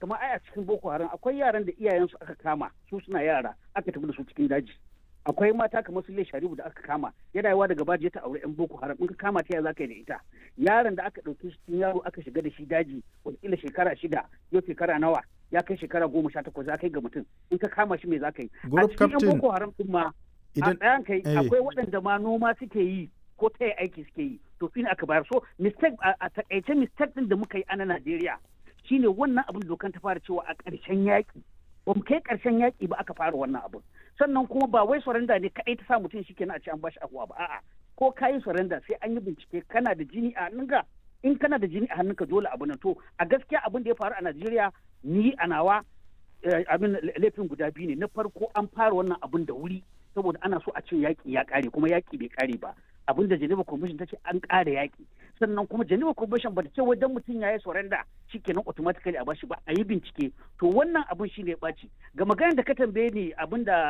kamar ai a cikin boko haram akwai yaran da iyayensu aka kama su suna yara aka tafi da su cikin daji akwai mata kamar su sharibu da aka kama yana yawa daga baji ta aure yan boko haram in ka kama ta ya zaka yi da ita yaron da aka ɗauki shi cikin yaro aka shiga da shi daji wataƙila shekara shida yau shekara nawa ya kai shekara goma sha takwas za ka yi ga mutum in ka kama shi me za ka yi a cikin yan boko haram din ma a tsayan kai akwai waɗanda ma noma suke yi ko ta yi aiki suke yi to shine aka bayar so mistake a takaice mistake din da muka yi a na Najeriya shine wannan abin dokan ta fara cewa a ƙarshen yaƙi ba mu kai ƙarshen yaƙi ba aka fara wannan abin sannan kuma ba wai surrender ne kaɗai ta sa mutum shi kenan a ce an bashi ahuwa ba a'a ko ka yi surrender sai an yi bincike kana da jini a hannunka in kana da jini a hannunka dole abu nan to a gaskiya abin da ya faru a Najeriya ni a nawa abin laifin guda biyu ne na farko an fara wannan abin da wuri saboda ana so a ce yaƙi ya ƙare kuma yaƙi bai ƙare ba abin da Geneva Convention ta ce an ƙara yaƙi sannan kuma Geneva Convention ba ta ce wajen mutum ya yi surrender shikenan automatically a bashi ba a yi bincike to wannan abin shi ne ɓaci ga maganar da ka tambaye ni abin da